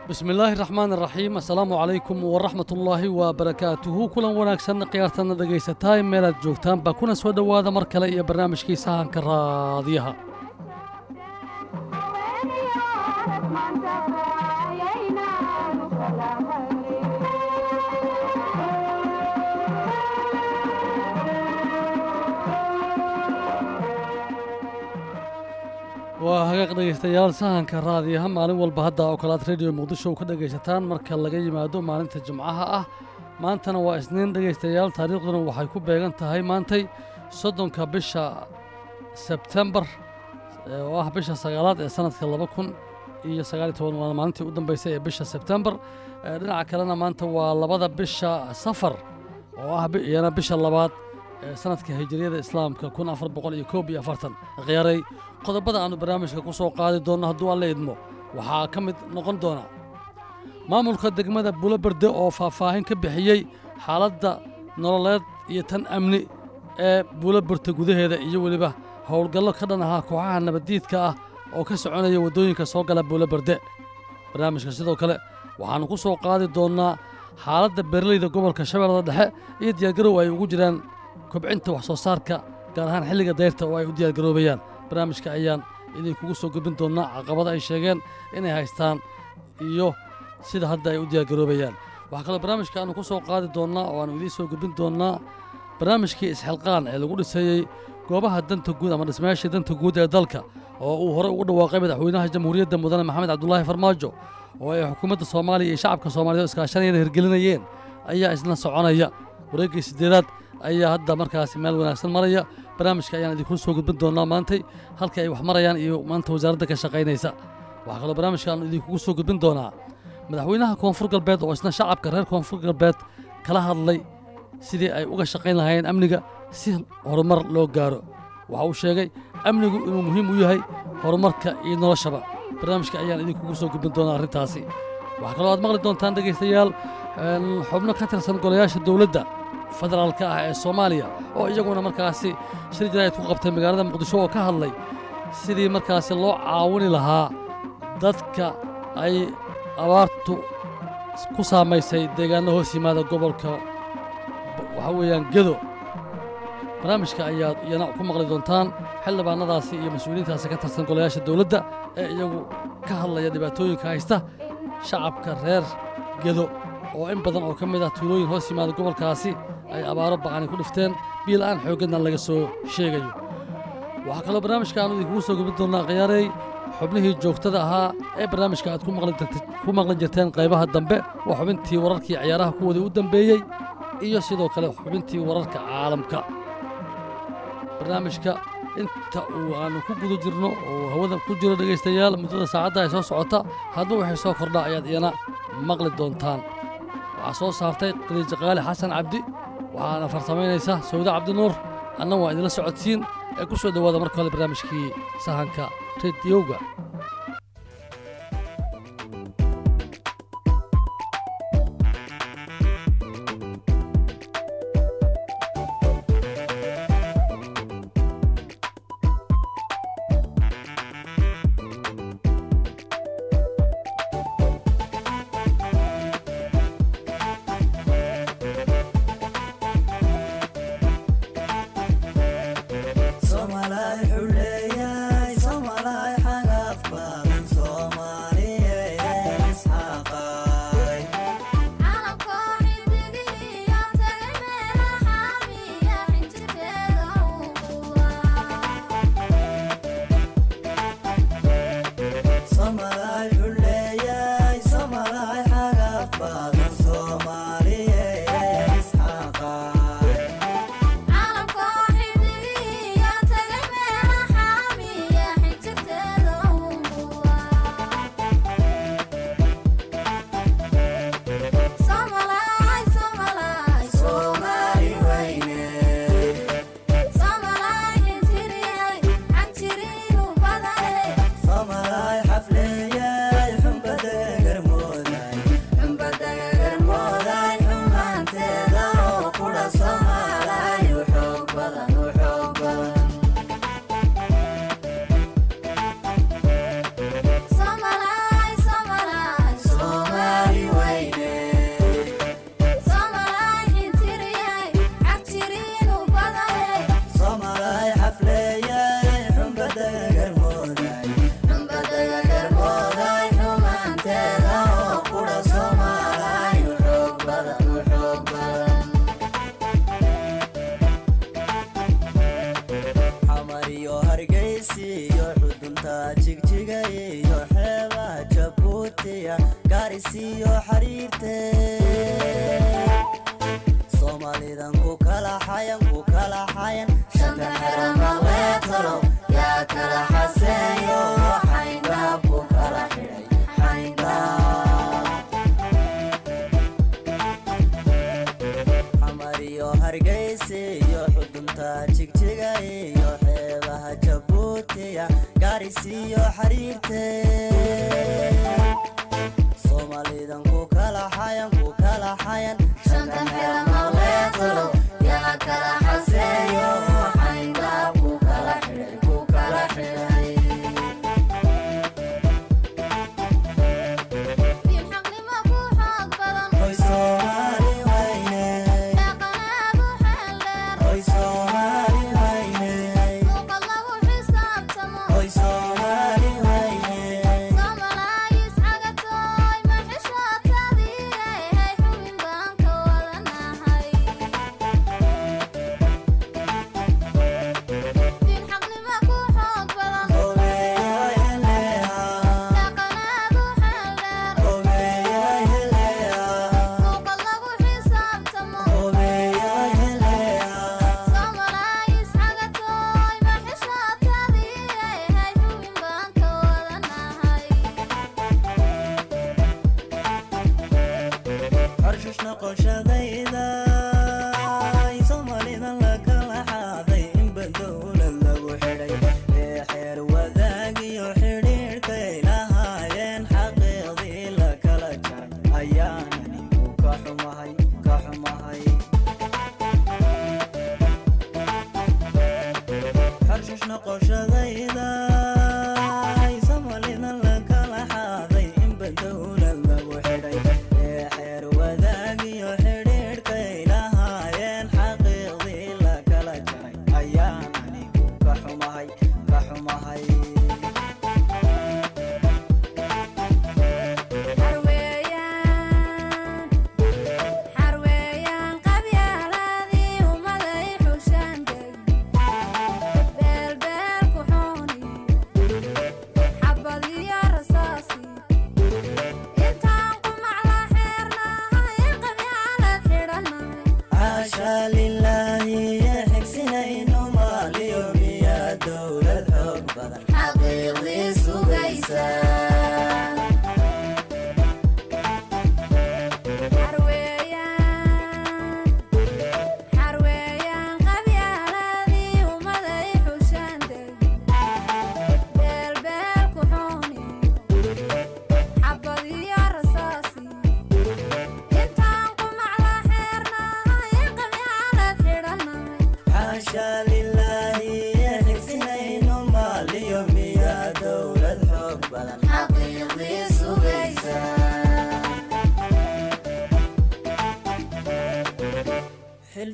bismi illaahi raxmaan iraxiim assalaamu calaykum waraxmat ullaahi wabarakaatuhu kulan wanaagsan khiyaartana dhegaysataa meelaad joogtaanba kuna soo dhowaada mar kale iyo barnaamijkii sahanka raadiyaha waa hagaaq dhegaystayaal sahanka raadiyaha maalin walba hadda oo kale aad rediyo muqdisho ka dhegaysataan marka laga yimaado maalinta jimcaha ah maantana waa isniin dhegaystayaal taariikhduna waxay ku beegan tahay maantay soddonka bisha sebtembar oo ah bisha sagaalaad ee sanadka laba kun iyo sagaaliyo toban waa maalintii u dambeysay ee bisha sebtembar dhinaca kalena maanta waa labada bisha safar oo ah iyana bisha labaad ee sanadka hijiriyada islaamka kun afar boqol iyo koob iyo afartan khiyaaray qodobada aannu barnaamijka ku soo qaadi doonno hadduu alla idmo waxaa ka mid noqon doona maamulka degmada buloberde oo faahfaahin ka bixiyey xaaladda nololeed iyo tan amni ee buloberde gudaheeda iyo weliba howlgallo ka dhan ahaa kooxaha nabaddiidka ah oo ka soconaya waddooyinka soo gala buloberde barnaamijka sidoo kale waxaannu ku soo qaadi doonnaa xaaladda beeraleyda gobolka shabeellada dhexe iyo diyaargarow ay ugu jiraan kobcinta wax soo saarka gaar ahaan xilliga dayrta oo ay u diyaargaroobayaan barnaamijka ayaan idinkugu soo gudbin doonnaa caqabada ay sheegeen inay haystaan iyo sida hadda ay u diyaargaroobayaan waxaa kaloo barnaamijka aannu ku soo qaadi doonnaa oo aannu idiin soo gudbin doonnaa barnaamijkii isxilqaan ee lagu dhisayey goobaha danta guud ama dhismayaashii danta guud ee dalka oo uu horey ugu dhawaaqay madaxweynaha jamhuuriyadda mudane maxamed cabdulaahi farmaajo oo ay xukuumadda soomaaliya iyo shacabka soomaaliyeed iskaashanayana hirgelinayeen ayaa isna soconaya wareeggii siddeedaad ayaa hadda markaasi meel wanaagsan maraya barnaamijka ayaan idinkula soo gudbin doonnaa maantay halka ay wax marayaan iyo maanta wasaaradda ka shaqaynaysa waxaa kaloo barnaamijka aanu idinkugu soo gudbin doonaa madaxweynaha koonfur galbeed oo isna shacabka reer koonfur galbeed kala hadlay sidii ay uga shaqayn lahaayeen amniga si horumar loo gaaro waxa uu sheegay amnigu inuu muhiim u yahay horumarka iyo noloshaba barnaamijka ayaan idinkugu soo gudbin doonaa arrintaasi waxaa kaloo aad maqli doontaan dhegaystayaal xubno ka tirsan golayaasha dowladda federaalka ah ee soomaaliya oo iyaguna markaasi shir jaraa'id ku qabtay magaalada muqdisho oo ka hadlay sidii markaasi loo caawini lahaa dadka ay abaartu ku saamaysay deegaanno hoos yimaada gobolka waxaa weeyaan gedo barnaamijka ayaad iyana ku maqli doontaan xildhibaannadaasi iyo mas-uuliyiintaasi ka tirsan golayaasha dowladda ee iyagu ka hadlaya dhibaatooyinka haysta shacabka reer gedo oo in badan oo ka mid ah tuulooyin hoos yimaada gobolkaasi ay abaaro ba'ani ku dhifteen biila'aan xooggadna laga soo sheegayo waxaa kaloo barnaamijka aanu idinkugu soo gudbin doonnaa khiyaarey xubnihii joogtada ahaa ee barnaamijka aad ku maqli jirteen qaybaha dambe waa xubintii wararkii ciyaaraha kuwoodii u dambeeyey iyo sidoo kale xubintii wararka caalamka barnaamijka inta uu aannu ku guda jirno oo hawada ku jiro dhegaystayaal muddada saacadda ay soo socota hadba waxay soo kordhaa ayaad iyana maqli doontaan waxaa soo saartay qaliija qaali xasan cabdi waxaana farsamaynaysa sawda cabdinuur anna waa idinla socodsiin ee ku soo dhowaada marka hole barnaamijkii sahanka rediyowga Somalay xuleeyay Somalay xaga jabuutiya gaarisiiyo xariirte soomaalidan ku kala xayan ku kala xayan shanta xeramaleetalo yaa kala xaseeyo xayndaab ku kala xidhay xayndaab xamar iyo hargeysa iyo xudunta jigjiga iyo xeebaha jabuutiya gaarisiiyo xariirte soomaalidan ku kala xayan ku kala xayan shanta xeramaleetalo yaa kala xaseeyo xayndaab ku kala xidhay ku kala xidhay xaqnimo ku xoog badan Hoy Soomaali wayne, dhaqanaadu xeel dheer hoy Soomaali wayne, muuqal lagu xisaabtamo hoy Soomaali wayne, soomalaayis cagatooy ma xishootadii hay xubin baan ka wadanahay diin xaqnimo ku xoog badan ogeeyo eleha, dhaqanaadu xeel dheer ogeeyo eleha, muuqal lagu xisaabtamo ogeeyo eleha, soomalaayis cagatooy ma xishootadii hay xubin baan ka wadanahay Harshush noqoshadayda, Soomaalida la kala xaaday, inba dowlad lagu xidhay. Ee xeer wadaag iyo xidhiidhkay lahaayeen, xaqiiqdii la kala jaray. Ayaan anigu ka xumahay, ka xumahay. Harshush noqoshadayda, Soomaalida la kala xaaday, inba dowlad lagu xidhay. Ee xeer wadaag iyo xidhiidhkay lahaayeen, xaqiiqdii la kala jaray. Ayaan anigu ka xumahay, ka xumahay. xarweeyaan xarweeyaan qabyaaladii ummaday xushaan deg beelbeel ku xooni xabad iyo rasaasi intaan qumac la xeernahay qabyaalad xidhannahay Caasha lilaahi, xigsinayno maaliyo miyaa dowlad xoog badan. xaqiiqdii sugaysa xarweeyaan xarweeyaan qabyaaladii ummaday xushaan deg beelbeel ku xooni xabad iyo rasaasi intaan qumac la xeernahay qabyaalad xidhannahay Caasha lilaahi, xigsinayno maaliyo miyaa dowlad xoog badan. xaqiiqdii sugaysa xil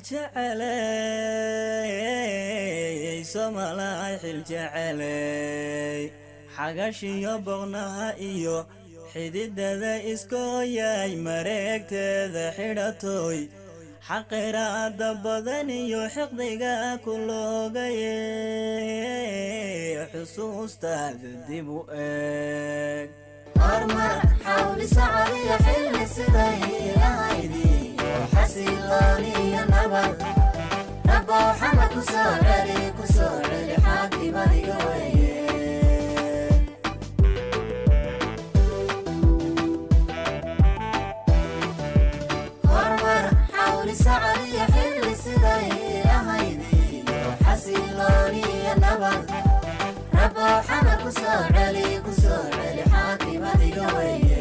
jeceley soomalaay xil jeceley xagashiyo boqnaha iyo xididada iskooyay mareegteeda xidhatoy xaqiraada badan iyo xiqdiga ku loogaye xusuustaada dib u eeg hormar xawli socodiyo xilli siday ahaydi xasilooniyo nabad rabbow xamad ku soo celi ku soo celi xaakimadiga weeye hormar xawli socodiyo xilli siday ahaydi xasilooniyo nabad rabbow xamad ku soo celi ku soo celi xaakimadiga weeye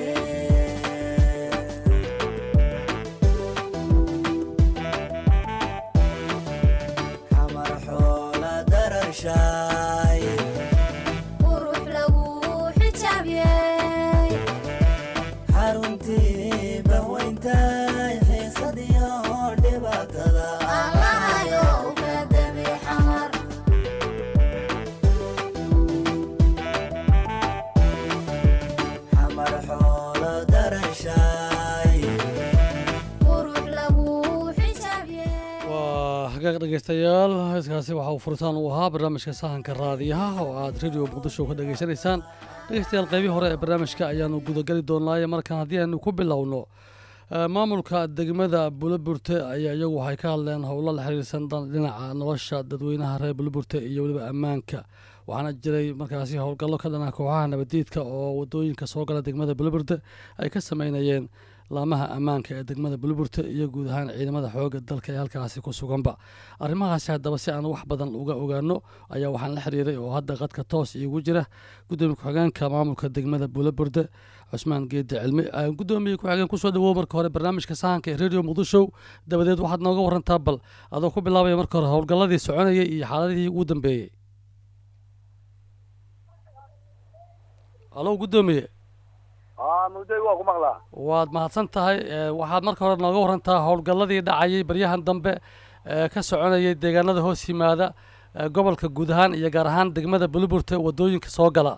xamar xoola dararshaay qurux lagu xijaabiyey xaruntii bahweyntay xiisadiyo dhibaatada allahayo uga dabi xamar xamar xoola dararshaay qurux lagu xijaabiyey waa hagaag hagaag dhegeystayaal heeskaasi waxa uu furitaan u ahaa barnaamijka sahanka raadiyaha oo aad radio muqdisho ka dhegeysanaysaan dhegeystayaal qeybii hore ee barnaamijka ayaanu gudageli doonaaye markaan haddii aynu ku bilowno eh, maamulka degmada buloburte ayaa iyagu waxay ka hadleen howlo la xiriirsan dhan- dhinaca nolosha dadweynaha reer buloburte iyo weliba ammaanka waxaana jiray markaasi howlgallo ka dhana kooxaha nabadiidka oo wadooyinka soo gala degmada buloburte ay ka sameynayeen laamaha ammaanka ee degmada buloburte iyo guud ahaan ciidamada xooga dalka ee halkaasi ku suganba arrimahaasi haddaba si aan wax badan uga ogaano ayaa waxaan la xiriiray oo hadda qadka toos iigu jira gudoomiye ku-xigeenka maamulka degmada buulaburde cusmaan geedi cilmi Ah, gudoomiye ku-xigeen kusoo dhawow marka hore barnaamijka sahanka ee radio muqdisho dabadeed waxaad nooga warantaa bal adoo ku bilaabaya marka hore howlgalladii soconayay iyo xaaladihii ugu dambeeyey alo gudoomiye aa mudday waa ku maqlaa waad mahadsan tahay Eh, waxaad marka hore nooga warantaa howlgalladii dhacayay baryahan dambe ee ka soconayay deegaanada hoos yimaada eh, gobolka guud ahaan iyo gaar ahaan degmada buliburte wadooyinka soo gala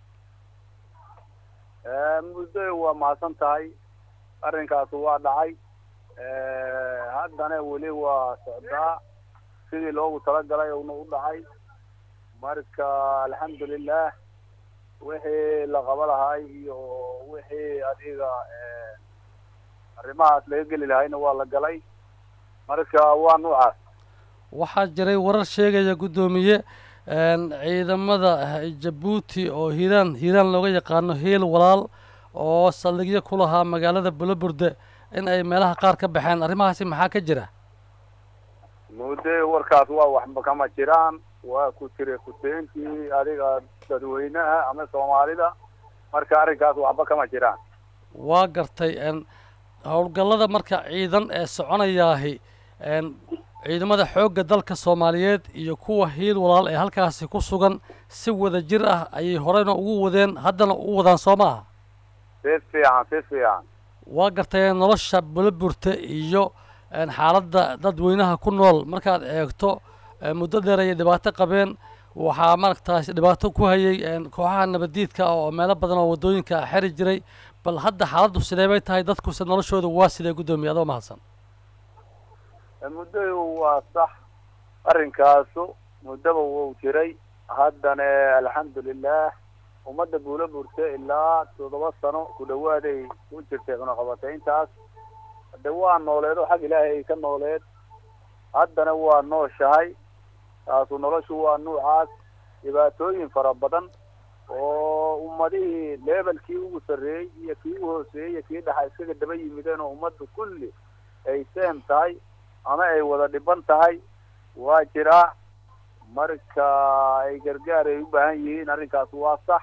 mudday waa mahadsan tahay arrinkaasi waa dhacay haddana weli waa socdaa sidii loogu talagalay uuna u dhacay marka alxamdulilah wixii la qaba lahay iyo wixii adiga arrimahaas laga geli lahayna waa la galay marka waa nuucaas waxaa jiray warar sheegaya guddoomiye een, ciidamada eh, jabuuti oo hiiraan hiiraan looga yaqaano hiil walaal oo saldhigyo ku lahaa magaalada bulaburde in ay meelaha qaar ka baxeen arrimahaasi maxaa ka jira mudday warkaas waa waxba kama jiraan waa ku jira kuteentii adiga dadweynaha ama soomaalida marka arrinkaas waxba kama jiraan waa gartay een, howlgallada marka ciidan ee soconayaahi een, ciidamada xoogga dalka soomaaliyeed iyo kuwa hiil walaal ee halkaasi ku sugan si wada jir ah ayay horeyna ugu wadeen haddana u wadaan soo ma aha si fiican si fiican waa gartay nolosha buliburte iyo een, xaaladda dadweynaha ku nool markaad eegto ee, muddo dheer ayay dhibaato qabeen waxaa maaragtaas dhibaato ku hayay een, kooxaha nabadiidka oo meelo badan oo wadooyinka xeri jiray bal hadda xaaladdu sidee bay tahay dadkuse noloshooda waa sidee guddoomiye adoo mahadsan mudday waa sax arrinkaasu muddaba wuu jiray haddana alxamdulilah ummadda buula burte ilaa toddoba sano ku dhawaaday ku jirtay cunaqabatayntaas hade waa nooleed oo xag ilaahay ay ka nooleed haddana waa nooshahay taasu noloshu waa nuucaas dhibaatooyin fara badan oo ummadihii leebelkii ugu sarreeyey iyo kii ugu hooseeyey iyo kii dhaxa iskaga daba yimideen oo ummaddu kulli ay seem tahay ama ay wada dhiban tahay waa jiraa marka ay gargaar ay u baahan yihiin arrinkaas waa sax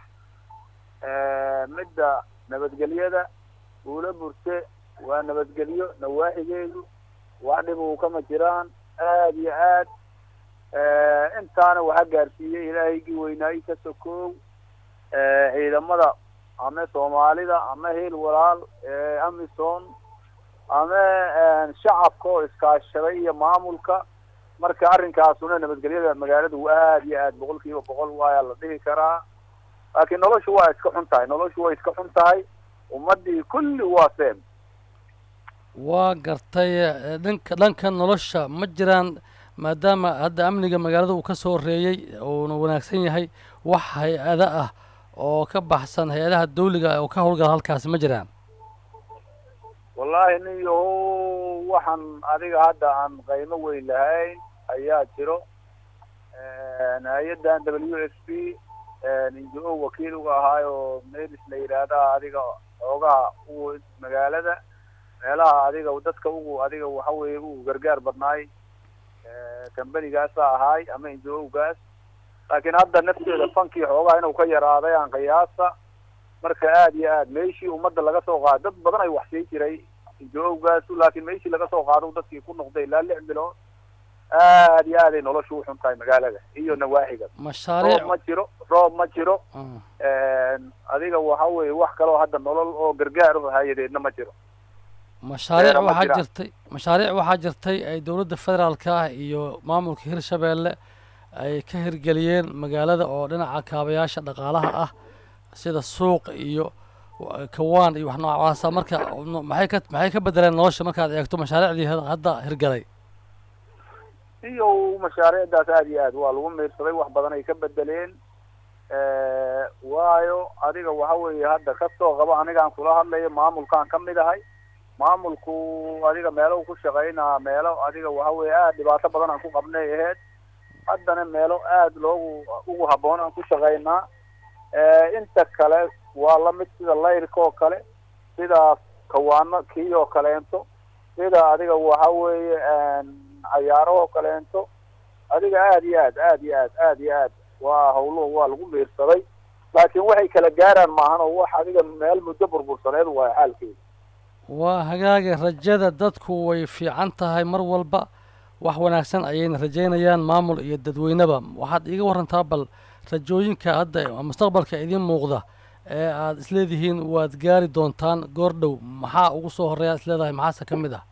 midda nabadgelyada buula burte waa nabadgelyo nawaaxigeedu wax dhib uu kama jiraan aad iyo aad intaana waxa gaarsiiyey ilaahaygii weynaayi ka sokoow ciidamada ama soomaalida ama hiil walaal amisom ama shacabka oo iskaashaday iyo maamulka marka arrinkaasuna nabadgelyada magaaladu aad iyo aad boqol kiiba boqol waayaa la dhihi karaa laakiin noloshu waa iska xun tahay noloshu way iska xun tahay ummadii kulli waa seem waa gartay eh, dhanka dhanka nolosha ma jiraan maadaama hadda amniga magaalada uu ka soo horeeyey uuna wanaagsan yahay wax hay-ada ah oo ka baxsan hay-adaha dawliga oo ka howlgala halkaasi ma jiraan wallaahi nin yahow waxaan adiga hadda aan qaymo weyn lahayn ayaa jiro hay-addan w s p injo wakiil uga ahaay oo melis la yidhaahdaa adiga xoogaha ugu magaalada meelaha adiga dadka ugu adiga waxa weeye ugu gargaar badnaay kambanigaasa ahaay ama injo-gaas laakiin hadda nafteeda fankii xoogaha inuu ka yaraaday aan qiyaasa marka aad iyo aad meeshii ummadda laga soo qaado dad badan ay wax sii jiray injo-gaasu laakiin meeshii laga soo qaado dadkii ku noqday ilaa lix bilood aad iyo aad ay noloshu u xun tahay magaalada iyo nawaaxiga mashaariic roob ma jiro roob ma jiro Ah, adiga waxa weeye wax kaloo hadda nolol oo gargaar u hay-adeedna ma jiro mashaariic beero ma waxaa jiraan. jirtay mashaariic waxaa jirtay ay dowladda federaalka ah iyo maamulka hirshabeelle ay ka hirgeliyeen magaalada oo dhinaca kaabayaasha dhaqaalaha ah sida suuq iyo wa- kawaan iyo wax noocaasa marka no- maxay ka maxay ka bedeleen nolosha markaad eegto mashaariicdii had- hadda hirgalay iyo mashaariicdaas aada iyo aad waa lagu miirsaday wax badan ay ka bedeleen waayo adiga waxa weeye hadda kasoo qabo anigaan kula hadlayo maamulkaan ka mid ahay maamulku adiga meelo ku shaqaynaa meelo adiga waxa weeye aada dhibaato badan aan ku qabnay aheyd haddana meelo aada loogu ugu habboon aan ku shaqaynaa inta kale waa lamid sida layrka oo kale sida kawaano kii oo kaleento sida adiga waxa weeye cayaarahoo kaleento adiga aada iyo aad aada iyo aad aada iyo aad waa hawluhu waa lagu miirsaday laakiin waxay kala gaaraan maahan oo wax adiga meel muddo burbursaneed waayo xaalkeeda waa hagaaga rajada dadku way fiican tahay mar walba wax wanaagsan ayayna rajaynayaan maamul iyo dadweyneba waxaad iiga warantaa bal rajooyinka hadda mustaqbalka idiin muuqda ee aada isleedihiin waad gaari doontaan goor dhow maxaa ugu soo horreeya isleedahay maxaase ka mid ah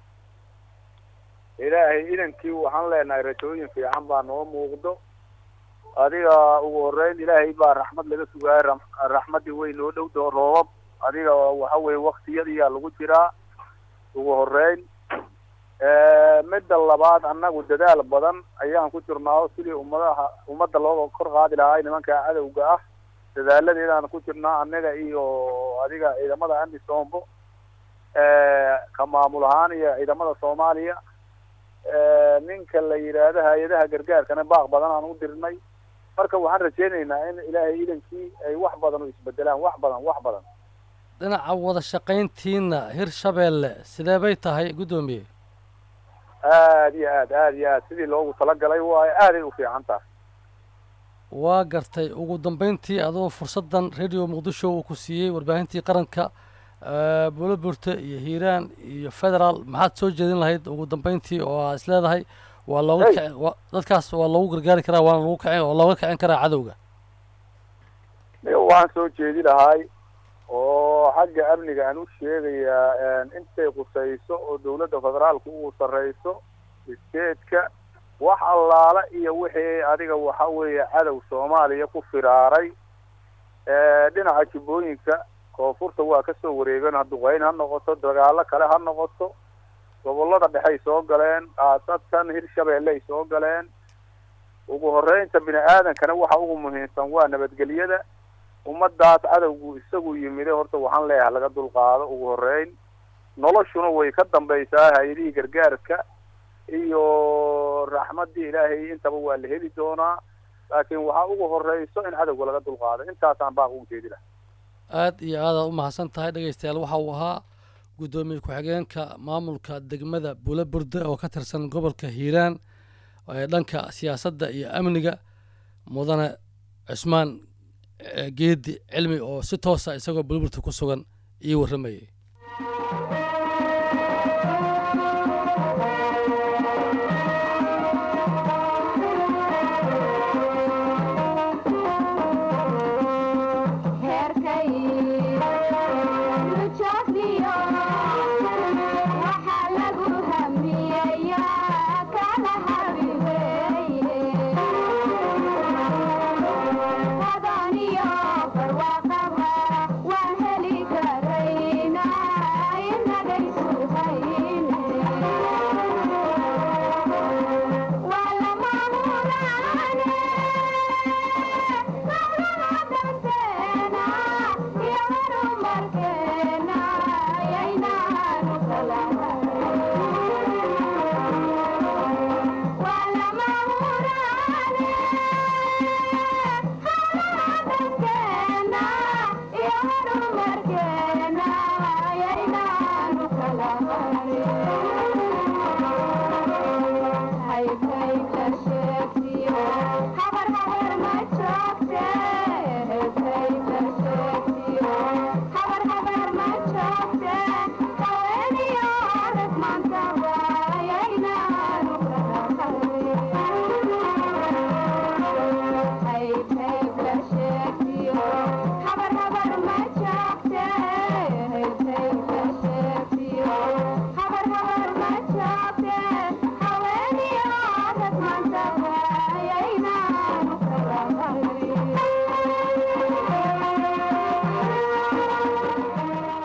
ilaahay idankii waxaan leenahay rajooyin fiican baa noo muuqdo adiga ugu horeyn ilaahay baa raxmad laga sugaaya ra- raxmaddii way noo dhowdo roobab adiga waxa weye waktiyadiyaa lagu jiraa ugu horeyn midda labaad annagu dadaal badan ayaan ku jirnaa sidii ummadaha ummadda looga kor qaadi lahaa nimanka cadowga ah dadaaladeedaan ku jirnaa annaga iyo adiga ciidamada amisoombo ka maamul ahaan iyo ciidamada soomaaliya ninka la yidhaahdo hay-adaha gargaarkana baaq badan aan u dirnay marka waxaan rajeynaynaa in ilaahay idankii ay wax badan u isbedelaan wax badan wax badan dhinaca wada shaqayntiina hirshabeelle sidee bay tahay guddoomiye aada iyo aad aada iyo aad sidii loogu talagalay waayo aaday u fiican tahay waa gartay ugu dambeyntii adoo fursaddan radio muqdisho uu ku siiyey warbaahintii qaranka buulaburte iyo hiiraan iyo federaal maxaad soo jeedin lahayd ugu dambeyntii oo aa isleedahay waa looga Hey. kici wa- dadkaas waa loogu gargaari karaa waana lagu kicin oo looga kicin karaa cadowga waxaan soo jeedi lahay oo xagga amniga aan u sheegayaa intay qusayso oo dawladda federaalku uu sarreyso isteedka wax allaala iyo wixii adiga waxa weeye cadow soomaaliya ku firaaray dhinaca jubbooyinka koonfurta waa kasoo wareegeen duqeyn ha noqoto dagaalo kale ha noqoto gobollada dhexey soo galeen khaasatan hirshabeelle ay soo galeen ugu horeynta bini aadankana waxa ugu muhiimsan waa nabadgelyada ummadaas cadowgu isagu yimide horta waxaan leeyahay laga dulqaado ugu horeyn noloshuna way ka dambaysaa hay-adihii gargaarka iyo raxmaddii ilaahay intaba waa la heli doonaa laakiin waxaa ugu horeyso in cadowga laga dulqaado intaasaan baaq ugu jeedi laha aad iyo aadaad u mahadsan tahay dhegeystayaal waxa uu ahaa guddoomiye ku-xigeenka maamulka degmada buulaburde oo ka tirsan gobolka hiiraan ee dhanka siyaasadda iyo amniga mudane cusmaan eh, geedi cilmi oo si toosa isagoo buulaburte ku sugan ii warramayay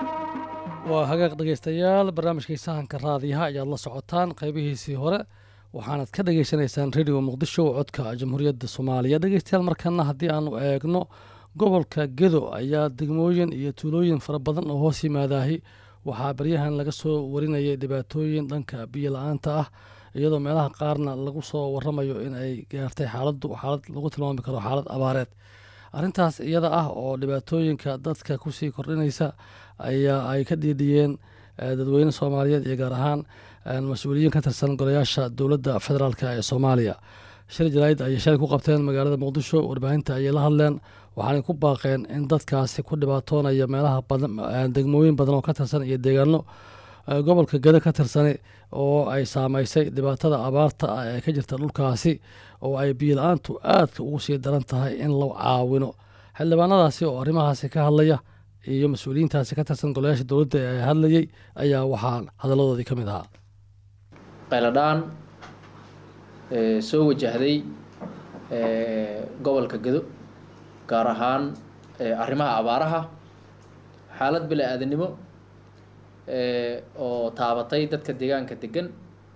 waa hagaag dhegeystayaal barnaamijkii sahanka raadiyaha ayaad la socotaan qeybihiisii hore waxaanad ka dhageysanaysaan radio muqdisho codka jamhuuriyadda soomaaliya dhegeystayaal markana haddii aanu eegno gobolka gedo ayaa degmooyin iyo tuulooyin fara badan oo hoos yimaadaahi waxaa baryahan laga soo warinayay dhibaatooyin dhanka biyo la-aanta ah iyadoo meelaha qaarna lagu soo waramayo in ay gaartay xaaladu xaalad lagu tilmaami karo xaalad abaareed arrintaas iyada ah oo dhibaatooyinka dadka kusii kordhinaysa ayaa ay ka dhiidhiyeen eh, dadweyne soomaaliyeed iyo gaar ahaan eh, mas-uuliyiin ka tirsan golayaasha dowladda federaalk ee soomaaliya shir jaraa'id ayay shalay ku qabteen magaalada muqdisho warbaahinta ayay la hadleen waxaanay ku baaqeen in dadkaasi ku dhibaatoonaya meelaha badan eh, degmooyin badan oo ka tirsan iyo deegaano eh, gobolka gado ka tirsani oo ay saameysay dhibaatada abaarta ah ee ka jirta dhulkaasi oo ay biyo la-aantu aadka ugu sii daran tahay in la caawino xildhibaanadaasi oo arrimahaasi ka hadlaya iyo mas-uuliyiintaasi ka tirsan golayaasha dowladda ee hadlayay ayaa waxaa hadalladoodii ka mid ahaa qayladhaan ee soo wajahday ee gobolka gedo gaar ahaan ee arrimaha abaaraha xaalad bili aadanimo ee oo taabatay dadka deegaanka degan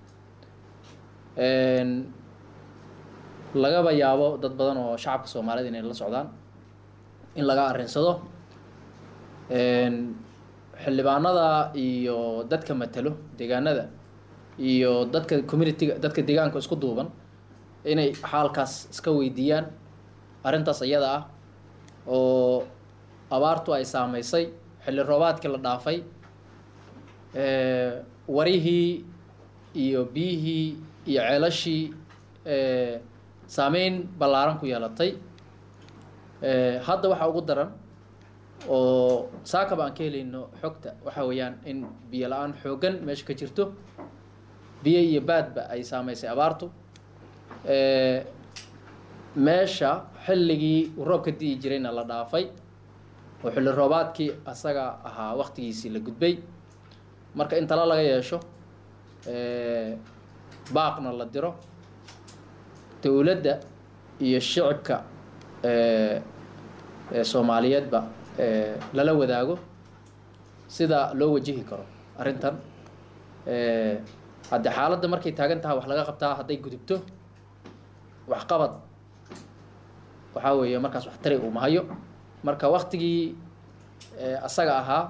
een lagaba yaabo dad badan oo shacabka soomaalida inay la socdaan in laga arrinsado een xildhibaanada iyo dadka matalo deegaanada iyo dadka communitiga dadka deegaanka isku duuban inay xaalkaas iska weydiiyaan arrintaas iyada ah oo abaartu ay saameysay xilli roobaadkii la dhaafay ee, warihii iyo biyihii iyo ceelashii ee, saameyn ballaaran ku yeelatay ee, hadda waxaa ugu daran oo saakaba aan ka helayno xogta waxa weeyaan in biyo la-aan xooggan meesha ka jirto biyo iyo baadba ay saameysay abaartu ee, meesha xilligii uu roobka di'i jirayna la dhaafay oo xilli roobaadkii asaga ahaa waqtigiisii la gudbay marka in tala laga yeesho ee, baaqna la diro dowladda iyo shicibka ee, ee soomaaliyeedba ee, lala wadaago sida loo wajihi karo arrintan ee, haddii xaaladda markay taagan tahay wax laga qabtaa hadday gudubto waxqabad waxaa weeye markaas wax tari uu mahayo marka waktigii ee, asaga ahaa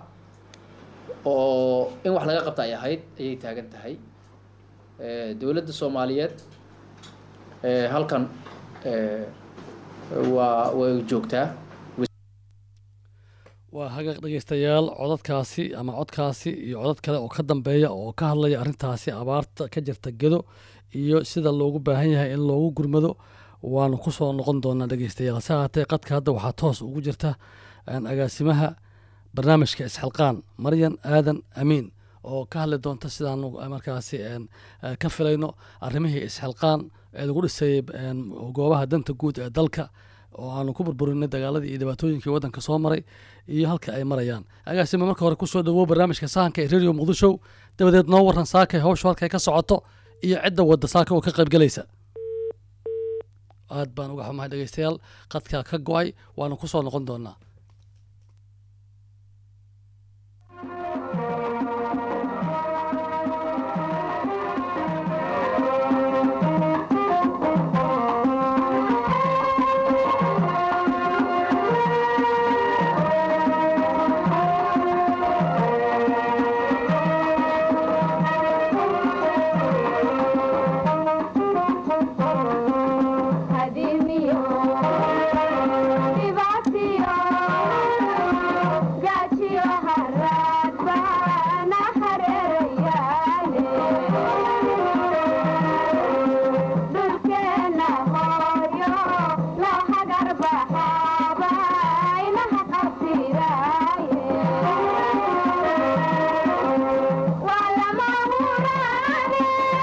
oo in wax laga qabta ay ahayd ayay taagan tahay ee, dowladda soomaaliyeed ee, halkan ee, waa way joogtaa waa hagaag dhegeystayaal codadkaasi ama codkaasi iyo codad kale oo ka dambeeya oo ka hadlaya arrintaasi abaarta ka jirta gedo iyo sida loogu baahan yahay in loogu gurmado waanu ku soo noqon doonaa dhegeystayaal se haatee qadka hadda waxaa toos ugu jirta een, agaasimaha barnaamijka isxilqaan maryan aadan amiin oo ka hadli doonta sidaanu markaasi een, eh, ka filayno arrimihii isxilqaan ee lagu dhisayay een, goobaha danta guud ee dalka oo aanu ku burburinay dagaaladii iyo dhibaatooyinkii waddanka soo maray iyo halka ay marayaan agaasima marka hore kusoo dhawow barnaamijka sahanka ee radio muqdisho dabadeed noo waran saakay hawshu halkay ka socoto iyo cidda wadda saaka oo ka qaybgelaysa aad baan uga xumahay dhegeystayaal qadkaa ka go-ay waanu ku soo noqon doonaa Hadimiyo, dibatiyo, gajiyo harad bana hareerayaale. Dhulkeena hooyo, loo hagar baxaaba, inaha qabtiraaye. Waa lama huraane,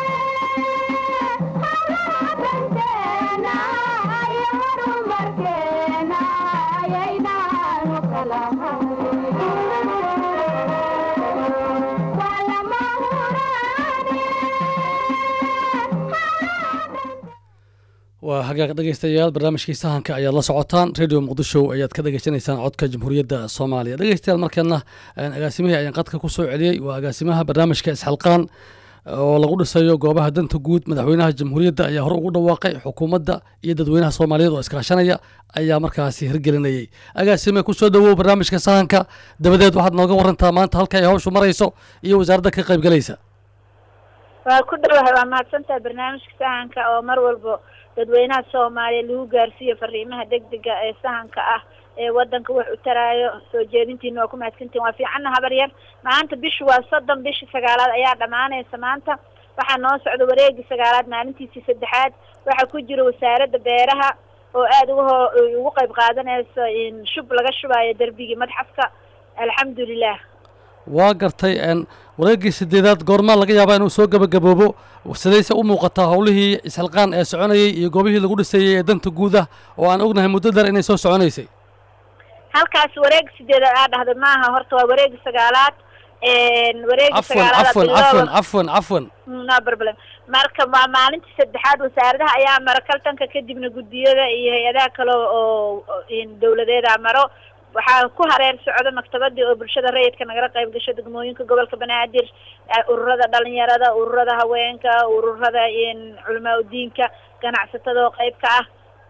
waa hagaag dhegeystayaal barnaamijkii sahanka ayaad la socotaan radio muqdisho ayaad ka dhegeysanaysaan codka jamhuuriyadda soomaaliya dhegeystayaal markeena een, agaasimihii ayaan qadka ku soo celiyey waa agaasimaha barnaamijka isxilqaan oo lagu dhisayo goobaha danta guud madaxweynaha jamhuuriyadda ayaa hore ugu dhawaaqay xukuumadda iyo dadweynaha soomaaliyeed oo iskaashanaya ayaa markaasi hirgelinayay agaasime kusoo dhawow barnaamijka sahanka dabadeed waxaad nooga warantaa maanta halka ay hawshu marayso iyo wasaaradda ka qaybgalaysa waa ku dhowahay waa mahadsantahay barnaamijka sahanka oo mar walba dadweynaha soomaaliya lagu gaarsiiyo fariimaha degdega ee sahanka ah ee wadanka wax u taraayo soo jeedintiina waa ku mahadsantihin waa fiicanna habar yar maanta bishu waa soddon bishii sagaalaad ayaa dhammaanaysa maanta waxaa noo socda wareegii sagaalaad maalintiisii saddexaad waxaa ku jira wasaaradda beeraha oo aada uga ho ugu qayb qaadanayso in shub laga shubayo derbigii madxafka alxamdulilah waa gartay n wareeggii sideedaad goormaa laga yaabaa inuu soo gebagaboobo sidayse u muuqataa howlihii isxilqaan ee soconayay iyo goobihii lagu dhisayey ee danta guud ah oo aan ognahay muddo dheer inay soo soconaysay halkaas wareegi sideedaad aa dhahday maaha horta waa wareegi sagaalaad wareegi cafwan sagaalaad cafwan cafwan cafwan cafwan no problem marka waa maalintii saddexaad wasaaradaha ayaa mara kaltanka kadibna guddiyada iyo hay-adaha kale oo in dawladeeda maro waxaa ku hareer socda maktabadii oo bulshada rayidka nagala qayb gasho degmooyinka gobolka banaadir ururada dhalinyarada ururada haweenka ururada in culamaa udiinka ganacsatada oo qayb ka ah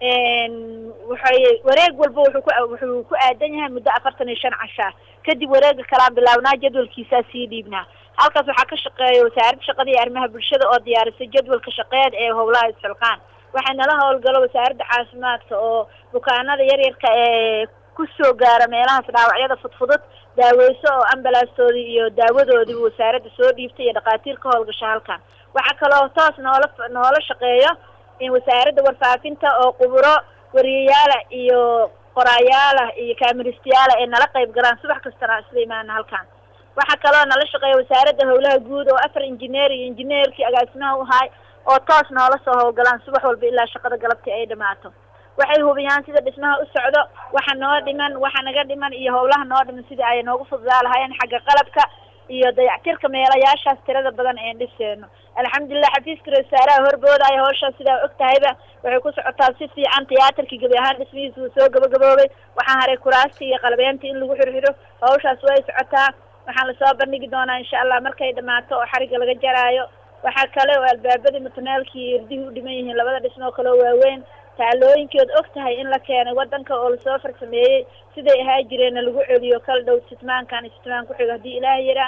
waxay wareeg walba wuxuu ku wuxuu ku aadan yahay muddo afartan iyo shan cashaa kadib wareega kalaan bilaabnaa jadwalkiisaa sii dhiibnaa halkaas waxaa ka shaqeeya wasaaradda shaqada iyo arrimaha bulshada oo diyaarisay jadwalka shaqeed ee howlaha isxilqaan waxay nala howlgalo wasaaradda caafimaadka oo bukaanada yaryarka ee kusoo gaara meelahaas dhaawacyada fudfudud daaweyso oo ambalaastoodii iyo daawadoodiiba wasaaradda soo dhiibtay iyo dhakhaatiir ka howlgasha halkan waxaa kaloo toos noola noola shaqeeyo in wasaaradda warfaafinta oo quburo wariyayaala iyo qoraayaala iyo kaamiristayaala ee nala qayb galaan subax kastana isla imaana halkan waxaa kaloo nala shaqeeya wasaaradda howlaha guud oo afar injineer iyo injineerkii agaasimaha u haay oo toos noola soo howlgalaan subax walba ilaa shaqada galabtii ay dhamaato waxay hubiyaan sida dhismaha u socdo waxa noo dhiman waxa naga dhiman iyo howlaha noo dhiman sidii ay noogu fududaa lahaayeen xagga qalabka iyo dayactirka meelayaashaas tirada badan een dhiseeno alxamdulilah xafiiska ra-iisaaraha horboodaya hawshaas sidaa og tahayba waxay ku socotaa si fiican tiyaatarkii gebi ahaan dhismihiisa wuu soo gabagaboobay waxaa haray kuraastii iyo qalabeyntii in lagu xirxiro hawshaas way socotaa waxaan lasoo bandhigi doonaa insha allah markay dhamaato oo xariga laga jaraayo waxaa kale oo albaabadii mutuneelkii iyo irdihii u dhiman yihiin labada dhismo kale oo waaweyn taalooyinkeed og tahay in la keenay wadanka oo lasoo farsameeyey siday ahaa jireenna lagu celiyo kala dhow sitmaankan iyo sitmaan ku-xigo haddii ilaah yaraa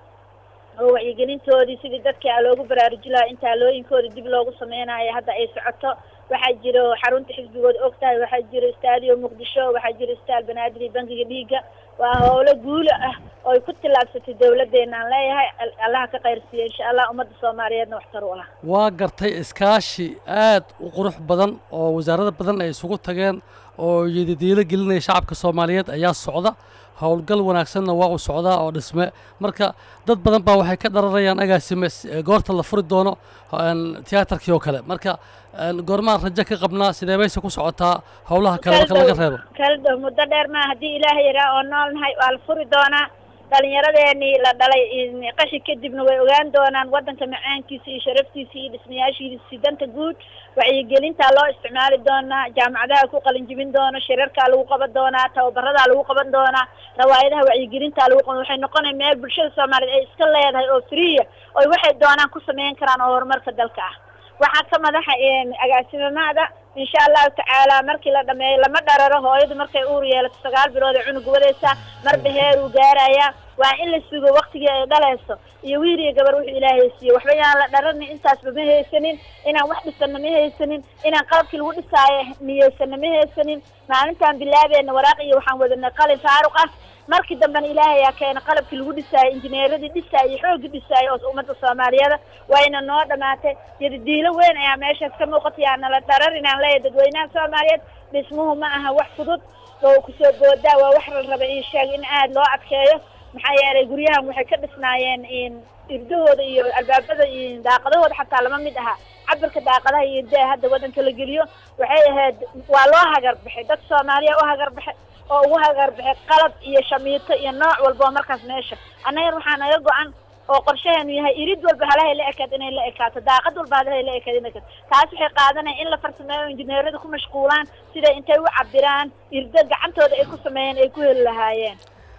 oo wacyigelintoodii sidii dadka loogu baraaruji lahaa in taalooyinkooda dib loogu sameynayo hadda ay socoto waxaa jiro xarunta xisbigooda og tahay waxaa jiro stadio muqdisho waxaa jiro staal banaadir iyo bankiga dhiigga waa howlo guulo ah oo ay ku tillaabsatay dawladdeena aan leeyahay allaha ka qayrsiiya insha allah ummadda soomaaliyeedna waxtar u ah waa gartay iskaashi aad u qurux badan oo wasaarada badan ay isugu tageen oo yadidiilo gelinaya shacabka soomaaliyeed ayaa socda howlgal wanaagsanna waa u socdaa oo dhisme marka dad badan baa waxay ka dhararayaan agaasime goorta la furi doono tiyaatarkii oo kale marka goormaan rajo ka qabnaa sidee bayse ku socotaa howlaha kale marka laga reebo kala dhow muddo dheer maa haddii ilaah yaraa oo nool nahay waa la furi doonaa dhalinyaradeenii la dhalay qashi kadibna way ogaan doonaan wadanka macaankiisa iyo sharaftiisa iyo dhismayaashiisa danta guud wacyigelintaa loo isticmaali doonaa jaamacadaha ku qalinjibin doono shirarkaa lagu qaban doonaa tababaradaa lagu qaban doonaa rawaayadaha wacyigelintaa lagu qaban waxay noqonaya meel bulshada soomaaliyeed ay iska leedahay oo friya oy waxay doonaan ku sameyn karaan oo horumarka dalka ah waxaa ka madaxa agaasimamada insha allahu tacaala markii la dhameeyo lama dhararo hooyadu markay uur yeelato sagaal bilood ay cunug wadaysaa marba heer uu gaaraya waa in la sugo waktigii ay dhalayso iyo wiil iyo gabar wuxuu ilaahay siiye waxba yaan la dharanin intaasba ma haysanin inaan wax dhisana ma haysanin inaan qalabkii lagu dhisaayo niyeysana ma haysanin maalintaan bilaabeena waraaq iyo waxaan wadanay qalin faaruq ah markii dambena ilaahay ayaa keena qalabkii lagu dhisaayo injineeradii dhisaayo iyo xooggii dhisaayo oo ummadda soomaaliyeeda wayna noo dhamaatay yadidiilo weyn ayaa meeshaas ka muuqata yaa nala dharar inaan leeyahay dadweynaha soomaaliyeed dhismuhu ma aha wax fudud oo kusoo boodaa waa wax la raba in sheeg in aada loo adkeeyo maxaa yeelay guryahan waxay ka dhisnaayeen in irdahooda iyo albaabada iyo daaqadahooda xataa lama mid aha cabirka daaqadaha iyo irdaha hadda wadanka la geliyo waxay ahayd waa loo hagarbaxay dad soomaaliya u hagarbaxay oo ugu hagarbaxay qalab iyo shamiito iyo nooc walba oo markaas meesha annagan waxaa naga go-an oo qorshaheenu yahay irid walba halahay la ekaad inay la ekaato daaqad walba halahay la ekaad inay ekaato taas waxay qaadanaya in la farsameeyo injineerada ku mashquulaan siday intay u cabiraan irdo gacantooda ay ku sameeyeen ay ku heli lahaayeen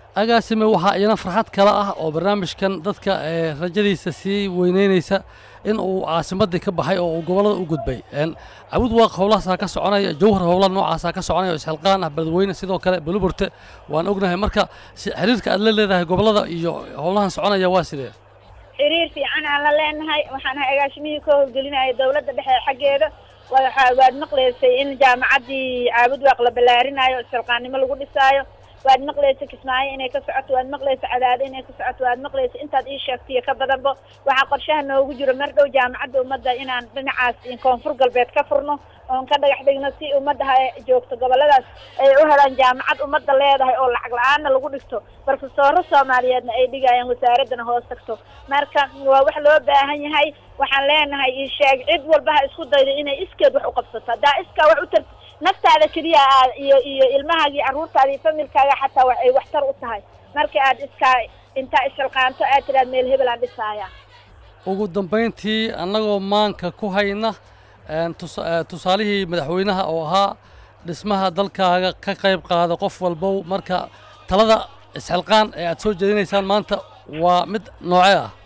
agaasime waxaa iyana farxad kale ah oo barnaamijkan dadka ee rajadiisa sii weyneynaysa in uu caasimadii ka baxay oo uu gobollada u gudbay Een, cabud waaq howlahaasaa ka soconaya jawhar howlaha noocaasaa ka soconaya oo isxilqaan ah beledweyne sidoo kale buluburte waan ognahay marka si- xiriirka aad la leedahay gobollada iyo howlahan soconaya waa sidee xiriir fiican aan la leenahay waxaan ahay agaashimihii ka howlgelinaya dowladda dhexe xaggeeda waxa waad maqlaysay in jaamacaddii caabud waaq la ballaarinayo isxilqaannimo lagu dhisaayo waad maqlaysa kismaayo inay ka socoto waad maqlaysa cadaado inay ka socoto waad maqlaysa intaad ii sheegtiyo ka badanba waxaa qorshaha noogu jiro mar dhow jaamacadda ummadda inaan dhinacaas koonfur galbeed ka furno oon ka dhagax dhigno si ummadda ha joogto gobolladaas ay u helaan jaamacad ummadda leedahay oo lacag la-aanna lagu dhigto barofesooro soomaaliyeedna ay dhigayaan wasaaraddana hoos tagto marka waa wax loo baahan yahay waxaan leenahay ii sheeg cid walba ha isku daydo inay iskeed wax u qabsato haddaa iskaa wax u tar naftaada keliya aad iyo iyo ilmahaagii carruurtaada iyo familkaaga xataa wax ay waxtar u tahay marka aad iskaa intaa isxilqaanto aad tiraad meel hebel aan dhisaaya ugu dambayntii annagoo maanka ku hayna een, tusa- ee, tusaalihii madaxweynaha oo ahaa dhismaha dalkaaga ka qayb qaada qof walbow marka talada isxilqaan ee aad soo jeedinaysaan maanta waa mid noocee ah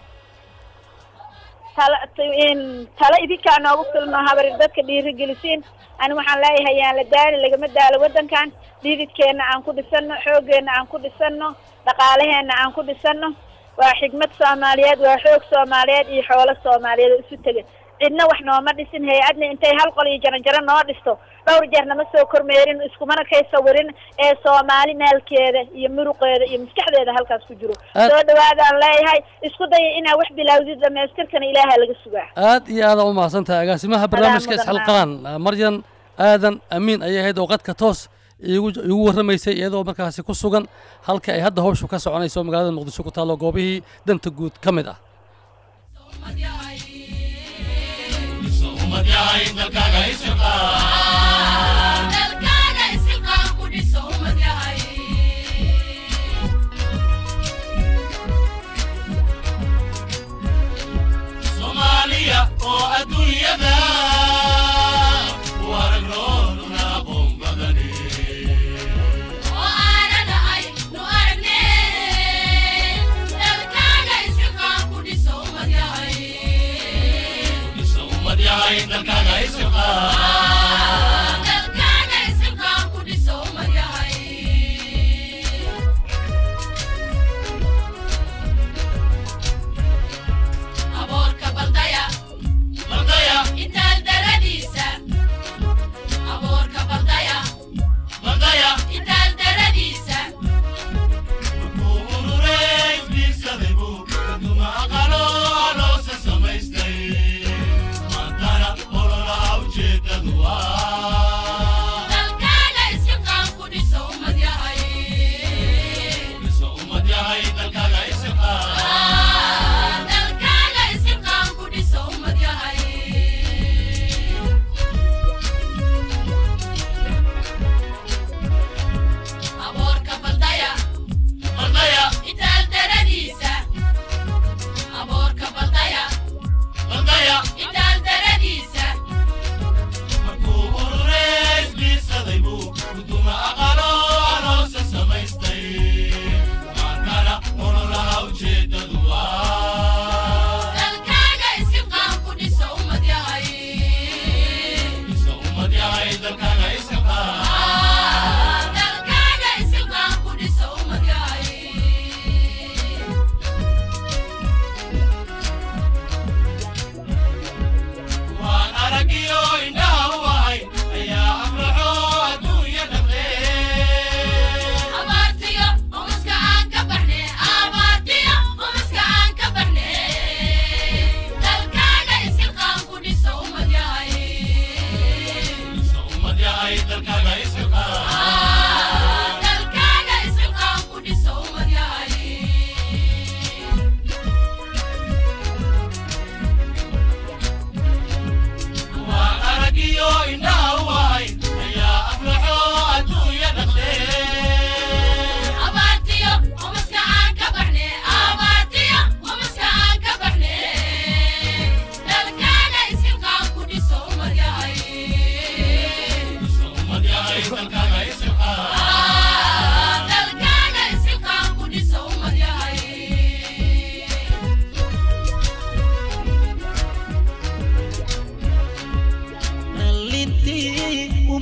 tala in tala idinkaa noogu filno habarir dadka dhiirigelisiin ani waxaan leeyahay yaan la daali lagama daalo waddankan dhiididkeenna aan ku dhisano xoogeenna aan ku dhisano dhaqaalaheenna aan ku dhisano waa xigmad soomaaliyeed waa xoog soomaaliyeed iyo xoolo soomaaliyeed oo isu tega cidna wax nooma dhisin hay-adna intay hal qol iyo jaranjaro noo dhisto dhowr jeer nama soo kormeerin iskumana kay sawirin ee soomaali maalkeeda iyo muruqeeda iyo maskaxdeeda halkaas ku jiro Aad- soo dhawaadaan leeyahay isku daya inaa wax bilowdid dhamaystirkana ilaaha laga sugaa aad iyo aada u mahadsan tahay agaasimaha barnaamijka mudan isxilqaan maryan aadan amiin ayay ahayd oo qadka toos iigu iigu warramaysay iyadoo markaasi ku sugan halka ay hadda hawshu ka soconayso magaalada muqdisho ku taallo goobihii danta guud ka mid ah dalkaaga isilqaan ku dhiso ummad yahay soomaaliya oo adduunyada u aragrooduna aqoon badane oo aanana ay nu aragneen dalkaaga isilqaan ku dhiso ummad yahay dhisa ummad yahay dalkaaga isirqaa dalkaaga isilqaan ku dhiso ummad yahay aboorka baldaya baldaya intaal daradiisa aboorka baldaya baldaya intaal daradiisa markuu ururay isbiirsaday buu kaduma aqalo loosa samaystay maantana ololaha ujeedadu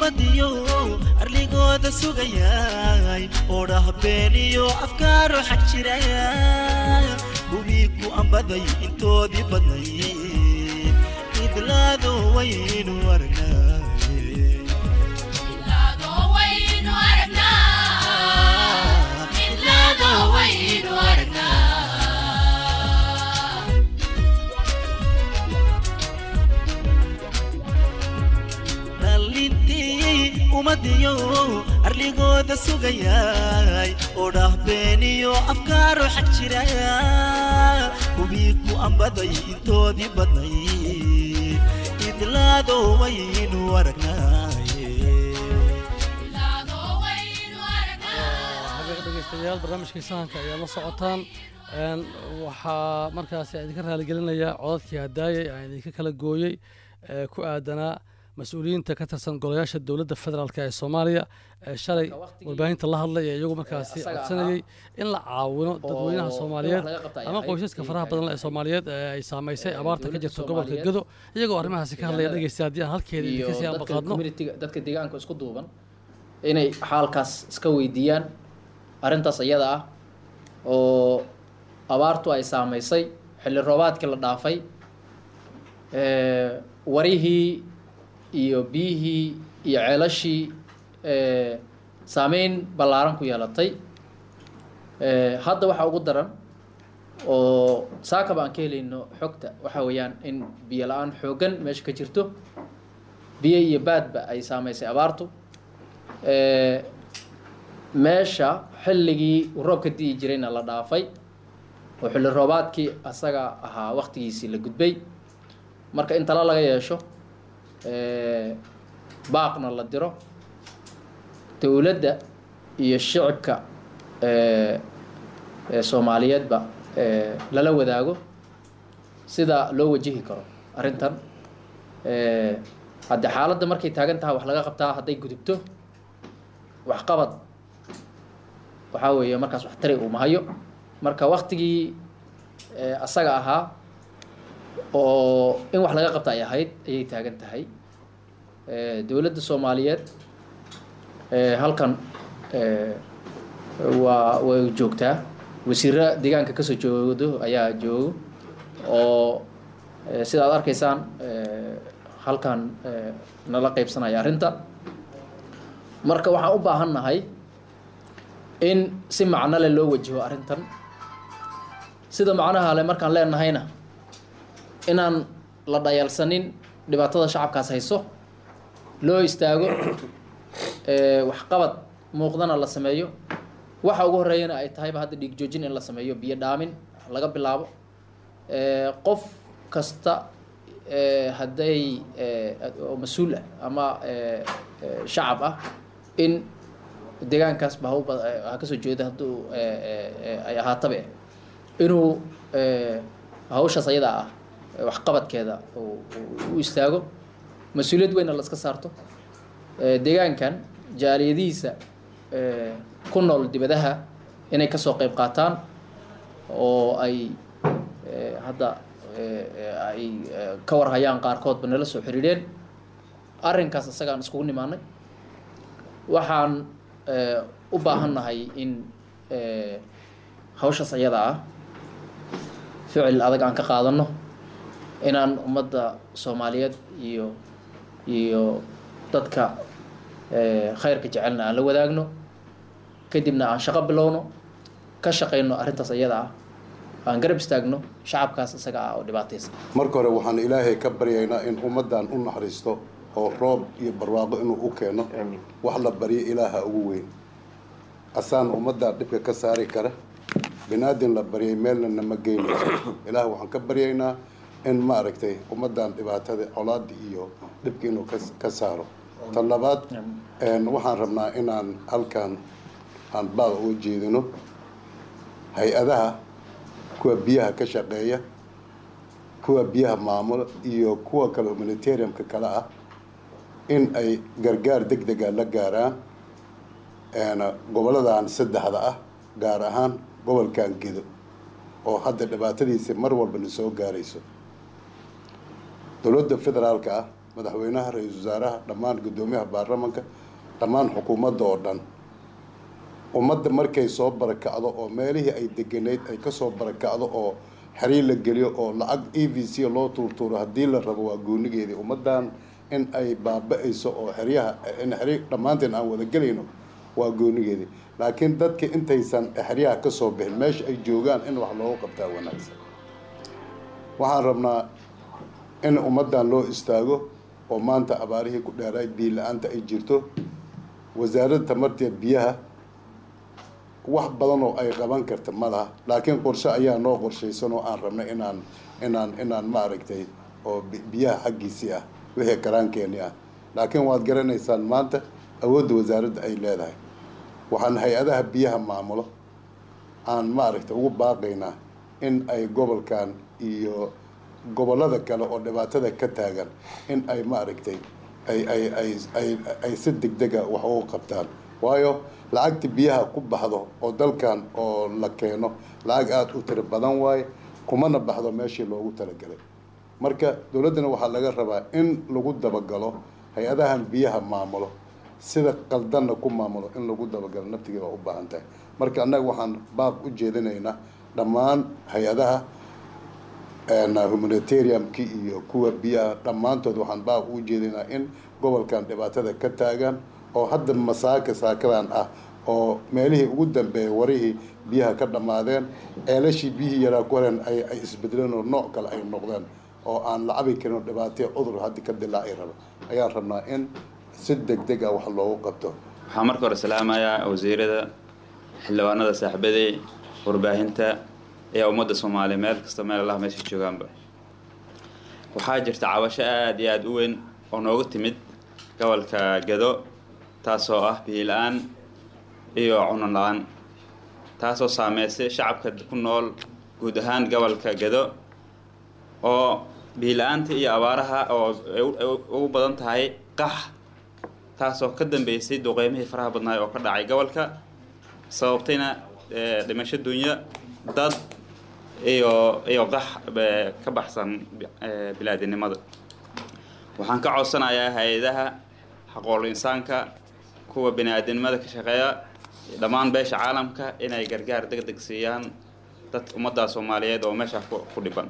ummadiyo arligooda sugayay oo dhah beeniyo afkaaro xag jiraya gubii ku ambaday intoodii badnayd idlaado waynu aragnaaye Idlaado waynu aragnaa. Idlaado waynu aragnaa. dhalintii ummadiyo arligooda sugayay oo dhah beeniyo afkaaro xag jiraya gubii ku ambaday intoodii badnayd idlaado waynu aragnaaye Idlaado waynu aragnaa. habeeq dhegeystayaal barnaamijkii sahanka ayaa la socotaan Een, waxaa markaasi idinka raaligelinaya codadkii hadaayay aan idinka kala gooyey ee ku aadanaa mas-uuliyiinta ka tirsan golayaasha dowladda federaalk ee soomaaliya ee shalay Marka waqtigii- warbaahinta la hadlay ee iyagu markaasi asaga codsanayay in la caawino dadweynaha oo soomaaliyeed in wax laga qabta ay ama ahayd qoysaska ay faraha tahay. badan ee soomaaliyeed ee ay saamaysay Ee, abaarta ka dowladda jirta gobolka Soomaaliyeed gedo iyagoo arrimahaasi ka hadlaya deegaanada dhegeysta haddii aan halkeeda iyo idinka sii dadka ambaqaadno communitiga dadka deegaanka isku duuban inay xaalkaas iska weydiiyaan arrintaas iyada ah oo abaartu ay saamaysay xilli roobaadkii la dhaafay ee, warihii iyo biyihii iyo ceelashii ee, saameyn ballaaran ku yeelatay Ee, hadda waxaa ugu daran oo saakaba aan ka helayno xogta waxa weeyaan in biyo la-aan xooggan meesha ka jirto biyo iyo baadba ay saamaysay abaartu Ee, meesha xilligii uu roobka di'i jirayna la dhaafay oo xilli roobaadkii asaga ahaa waqtigiisii la gudbay marka in tala laga yeesho ee, baaqna la diro dowladda iyo shicibka ee, ee soomaaliyeedba ee, lala wadaago sida loo wajihi karo arrintan Ee, hadde xaaladda markay taagan tahay wax laga qabtaa hadday gudubto waxqabad waxaa weeye markaas wax tari uu mahayo marka waktigii ee, asaga ahaa oo in wax laga qabta ay ahayd ayay taagan tahay Ee, dowladda soomaaliyeed ee, halkan ee, waa way joogtaa wasiiro deegaanka kasoo joogdo ayaa joogo oo ee, sida aad arkaysaan ee, halkan ee, nala qeybsanaya arrinta marka waxaan u baahan nahay in si macno leh loo wajaho arrintan sida macnaha le markaan leenahayna inaan la dhayalsanin dhibaatada shacabkaas hayso loo istaago ee, waxqabad muuqdana la sameeyo waxa ugu horeeyana ay tahayba hadda dhiig joojin in la sameeyo biyo dhaamin laga bilaabo Ee, qof kasta ee, hadday ee, oo mas-uul ah ama ee, ee, shacab ah in deegaankaasba ha u ba- ha kasoo jeeda hadduu ee, ee, ee, ay ahaatabe inuu ee, hawshaas ayada ah ee, waxqabadkeeda uu- uu u istaago mas-uuliyad weyna la iska saarto Ee, deegaankan jaaliyadihiisa ee, ku nool dibadaha inay kasoo qeyb qaataan oo ay ee, hadda ee, ee, ay ee, ka warhayaan qaarkoodba nala soo xiriireen arrinkaas isagaan iskugu nimaanay waxaan ee, u baahannahay in ee, hawshaas ayada ah ficil adag aan ka qaadano inaan ummadda soomaaliyeed iyo iyo dadka ee, khayrka jecelna aan la wadaagno kadibna aan shaqo bilowno ka shaqayno arrintaas iyada ah aan garab istaagno shacabkaas isaga ah oo dhibaataysan marka hore waxaan ilaahay ka baryaynaa in ummaddan u naxariisto oo roob iyo barwaaqo inuu u keeno wax la baryo ilaaha ugu weyn asaan ummaddan dhibka ka saari kara binaadin la baryay meelna nama geynayso ilaah waxaan ka baryaynaa in maaragtay ummaddan dhibaatada colaada iyo dhibka inuu kas- ka saaro tan labaad een, waxaan rabnaa inaan halkan aan baaq uga jeedino hay-adaha kuwa biyaha ka shaqeeya kuwa biyaha maamula iyo kuwa kale humanitariumka kale ah in ay gargaar deg dega la gaaraan een, goboladan saddexda ah gaar ahaan gobolkan gedo oo hadda dhibaatadiisa mar walba na soo gaarayso dowladda federaalka ah madaxweynaha ra-iisul wasaaraha dhammaan guddoomiyaha baarlamanka dhammaan xukuumadda oo dhan ummadda markay soo barakacdo oo meelihii ay deganeyd ay kasoo barakacdo oo xiriir la geliyo oo lacag e v c loo tuurtuuro haddii la rabo waa goonigeedii ummaddan in ay baaba-ayso oo xeryaha in xiriir dhammaanteen aan wada gelayno waa goonigeedii laakiin dadka intaysan xeryaha kasoo bixin meesha ay joogaan in wax loogu qabtaa wanaagsan waxaan rabnaa in ummaddan loo istaago oo maanta abaarihii ku dheeraay biyo la-aanta ay jirto wasaaradda tamartiya biyaha wax badan oo ay qaban karta ma laha laakiin qorshe ayaa noo qorshaysan oo aan rabnay inaan inaan inaan maaragtay oo bi- biyaha xaggiisii ah wixii karaankeeni ah laakiin waad garanaysaan maanta awoodda wasaaradda ay leedahay waxaan hay-adaha biyaha maamulo aan maaragtay ugu baaqaynaa in ay gobolkan iyo gobollada kale oo dhibaatada ka taagan in ay maaragtay ay ay ay ay ay si degdega wax ugu qabtaan waayo lacagta biyaha ku baxdo oo dalkan oo la keeno lacag aada u tiro badan waaye kumana baxdo meeshii loogu talagalay marka dowladdana waxaa laga rabaa in lagu dabagalo hay-adahan biyaha maamulo sida qaldanna ku maamulo in lagu dabagalo naftigeeda waa u baahan tahay marka annaga waxaan baaq u jeedinaynaa dhammaan hay-adaha humanitariumki iyo kuwa biyaha dhammaantood waxaan baaq u jeedinaa in gobolkan dhibaatada ka taagan oo hadda masaaka saakadan ah oo meelihii ugu dambeeyay warihii biyaha ka dhammaadeen ceelashii biyihii yaraa ku horeen ay ay isbedeleen oo nooc kale ay noqdeen oo aan la cabi karin oo dhibaataya cudur haddi ka dilaaci rabo ayaan rabnaa in si degdeg ah wax loogu qabto waxaan marka hore salaamayaa wasiirada xildhibaanada saaxiibaday warbaahinta ee ummadda soomaaliya meel kasta meel allaha meesha joogaanba waxaa jirta cabasho aada iyo aada u weyn oo noogu timid gobolka gado taasoo ah biyo la-aan iyo cuno la-aan taasoo saameysay shacabka ku nool guud ahaan gobolka gado oo biyo la-aanta iyo abaaraha oo ay u- ay ugu badan tahay qax taasoo ka dambeysay duqeymihii faraha badnaay oo ka dhacay gobolka sababtayna eh, dhimasho dunya dad iyo iyo qax eh, ka baxsan eh, bilaadinimada waxaan ka codsanayaa hay-adaha xaqool insaanka kuwa bini-aadinimada ka shaqeeya dhammaan beesha caalamka inay gargaar deg deg siiyaan dad ummadda soomaaliyeed oo meesha ku ku dhiban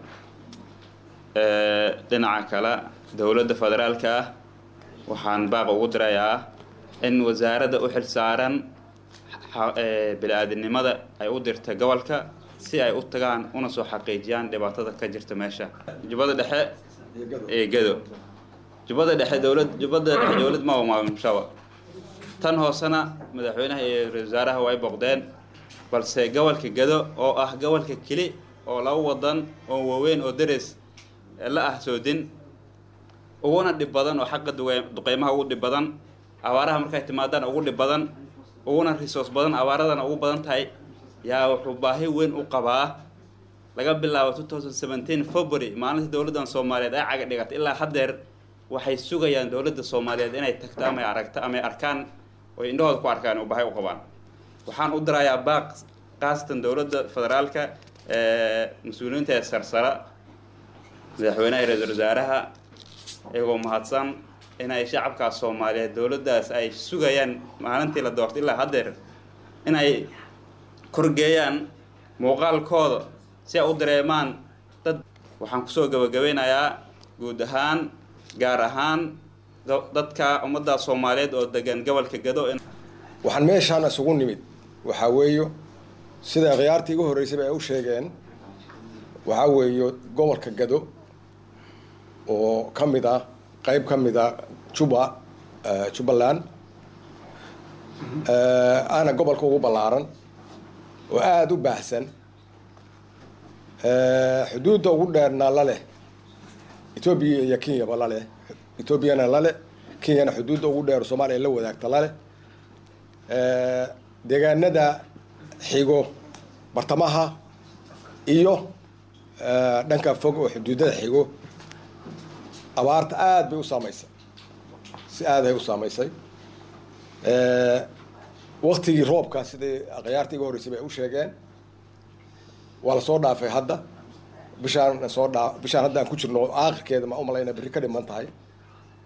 Eh, dhinaca kale dowladda federaalka ah waxaan baaq ugu dirayaa in wasaaradda u xil saaran xa- eh, bini-aadinimada ay u dirta gobolka si ay u tagaan una soo xaqiijiyaan dhibaatada ka jirta meesha jubbada dhexe ee gado jubbada dhexe dowlad jubbada dhexe dowlad ma maamulshaba tan hoosena madaxweynaha iyo ra-iisul wasaaraha way boqdeen balse gobolka gado oo ah gobolka keli oo laba wadan oo waaweyn oo dares la ah soodin uguna dhib badan oo xagga duqey- duqeymaha ugu dhib badan abaaraha markay timaadaan ugu dhib badan uguna resource badan abaaradana ugu badan tahay yaa wuxuu baahi weyn u qabaa laga bilaabo 2017 february maalinta dowladdan soomaaliyeed ay caga dhigatay ilaa haddeer waxay sugayaan dowladda soomaaliyeed inay tagto ama ay aragto ama ay arkaan oo ay indhahooda ku arkaan oo baahi u qabaan waxaan u dirayaa baaq khaasatan dowladda federaalka ee mas-uuliyiinta ee sarsara madaxweynaha iyo ra-iisul wasaaraha iyagoo mahadsan inay shacabkaas soomaaliyeed dowladdaas ay sugayaan maalintii la doortay ilaa haddeer inay korgeeyaan muuqaalkooda si ay u dareemaan dad waxaan kusoo gabagabeynayaa guud ahaan gaar ahaan do- dadka ummadda soomaaliyeed oo degan gobolka gado in waxaan meeshaan isugu nimid waxaa weeyo sida khiyaartii igu horreysayba ay u sheegeen waxaa weeyo gobolka gado oo ka mid ah qayb ka mid ah juba eh, jubbaland Eh, aana gobolka ugu ballaaran oo aada u baahsan Eh, xuduudda ugu dheerna la leh etoobiya iyo kenyaba la leh etoobiyana la leh kenyana xuduudda ugu dheer soomaaliya la wadaagta la leh Eh, deegaanada xigo bartamaha iyo eh, dhanka fog oo xuduudada xigo abaarta aada bay u saamaysay si aadahay u saamaysay Eh, waktigii roobka sidii khiyaartii iga horreysay bay u sheegeen waa la soo dhaafay hadda bishaan soo dhaa bishaan hadda aan ku jirno aakhirkeeda ma u malayna berri ka dhiman tahay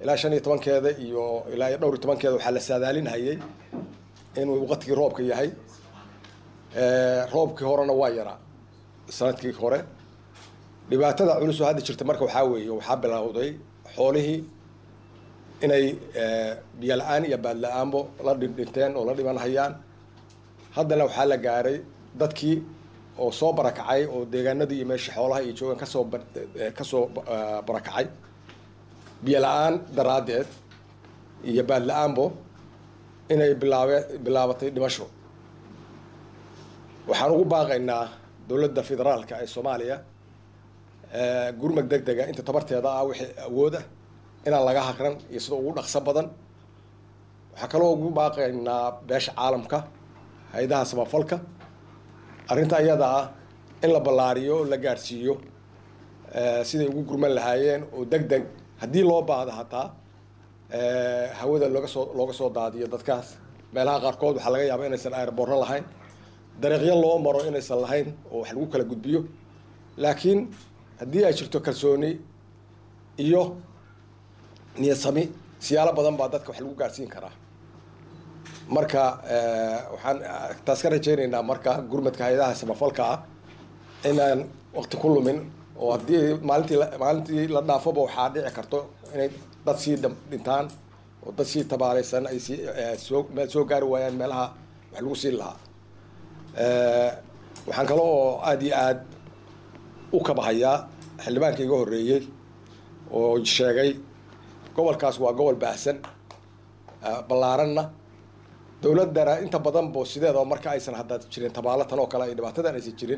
ilaa shan iyo tobankeeda iyo ilaa iyo dhowr iyo tobankeeda waxaa la saadaalinhayay inuu waqtigii roobka yahay roobkii horena waa yaraa sanadkii hore dhibaatada culus oo hadda jirta marka waxaa weeye waxaa bilowday xoolihii inay biyo la-aan iyo baad la-aanbo la dhindhinteen oo la dhiman hayaan haddana waxaa la gaaray dadkii oo soo barakacay oo deegaanadii iyo meeshii xoolaha iyo joogan kasoo kasoo barakacay biyo la-aan daraaddeed iyo baad la-aanbo inay bilaabe bilaabatay dhimasho waxaan ugu baaqaynaa dowladda federaalka ee soomaaliya gurmad deg dega inta tabarteeda ah wixii awood ah inaan laga haqran iyo sida ugu dhaqso badan waxaa kaloo ugu baaqaynaa beesha caalamka hay-adaha samafalka arrinta iyada ah in la ballaariyo oo la gaadhsiiyo siday ugu gurman lahaayeen oo deg deg haddii loo baahdo hataa hawada looga soo looga soo daadiyo dadkaas meelaha qaarkood waxaa laga yaabaa inaysan airborno lahayn dariiqyo loo maro inaysan lahayn oo wax lagu kala gudbiyo laakiin haddii ay jirto kalsooni iyo niyadsami siyaalo badan baa dadka wax lagu gaadhsiin karaa marka waxaan taas ka rajaynaynaa marka gurmadka hay-adaha samafalka ah inaan waqti ku lumin oo haddii maalintii maalintii la dhaafoba waxaa dhici karto inay dad sii dhintaan oo dad sii tabaaleysan ay sii soo meel soo gaari waayaan meelaha wax lagu siin lahaa waxaan kale oo aada iyo aada u kabahayaa xildhibaanka iga horreeyey oo sheegay gobolkaas waa gobol baahsan ballaaranna dowladdana inta badan bo sideedaba marka aysan hadda jirin tabaalo tan oo kale ay dhibaatadan aysan jirin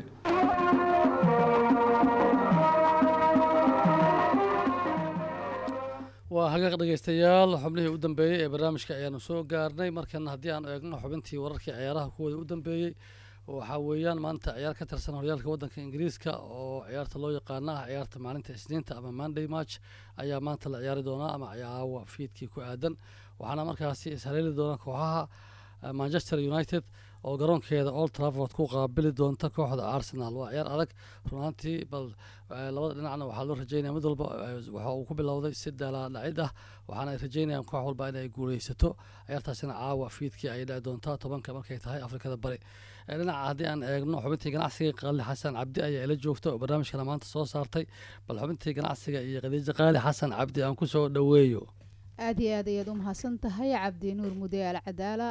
waa hagaaq dhegeystayaal xubnihii u dambeeyey ee barnaamijka ayaanu soo gaarnay markana haddii aan eegno xubintii wararkii ciyaaraha kuwooda u dambeeyey waxaa weeyaan maanta ciyaar ka tirsan horyaalka waddanka ingiriiska oo ciyaarta loo yaqaana ah ciyaarta maalinta isniinta ama monday match ayaa maanta la ciyaari doonaa ama ciyaawa fiidkii ku aadan waxaana markaasi ishaleeli doona kooxaha manchester united oo garoonkeeda old trafford ku qaabili doonta kooxda arsenal waa ciyaar adag runaantii bal labada dhinacna waxaa loo rajeynaya mid walba waxa uu ku bilowday si dalaadhacid ah waxaana ay rajeynayaan koox walba inay guuleysato ciyaartaasina caawa fiidkii ayay dhici doontaa tobanka markay tahay afrikada bari dhinaca haddii aan eegno xubintii ganacsiga qaali xasan cabdi ayaa ila joogta oo barnaamijkana maanta soo saartay bal xubintii ganacsiga iyo khadiijo qaali xasan cabdi aan ku soo dhoweeyo aada iyo aad ayaad u mahadsan tahay cabdi nuur mude al cadaala